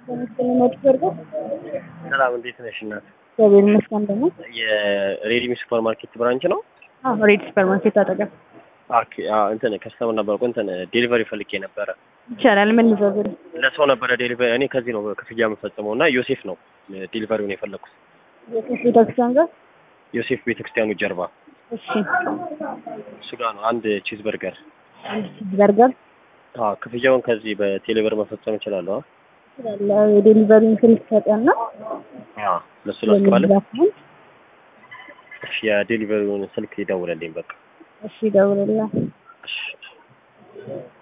ስለሚመጡ በርገር ሰላም እንዴት ነሽ እናት? እግዚአብሔር ይመስገን። ደግሞ የሬዲሚ ሱፐር ማርኬት ብራንች ነው? አዎ ሬድ ሱፐር ማርኬት አጠገብ ኦኬ። አዎ እንትን ከስተመር ነበርኩ እንትን ዴሊቨሪ ፈልጌ ነበረ። ይቻላል። ምን ልዘዝል? ለሰው ነበረ ዴሊቨሪ። እኔ ከዚህ ነው ክፍያ የምፈጽመው እና ዮሴፍ ነው ዴሊቨሪውን የፈለኩት። የሴት ቤተክርስቲያን ጋር ዮሴፍ ቤተክርስቲያኑ ጀርባ እሺ፣ እሱ ጋር ነው። አንድ ቺዝ በርገር። አንድ ቺዝ በርገር አዎ ክፍያውን ከዚህ በቴሌብር መፈጸም እችላለሁ? አዎ ትችላለህ። የዴሊቨሪውን ስልክ ሰጠና አዎ ለሱ ላስገባለን። ለሚዛፍን እሺ የዴሊቨሪውን ስልክ ይደውለልኝ በቃ። እሺ፣ ደውልልኝ። እሺ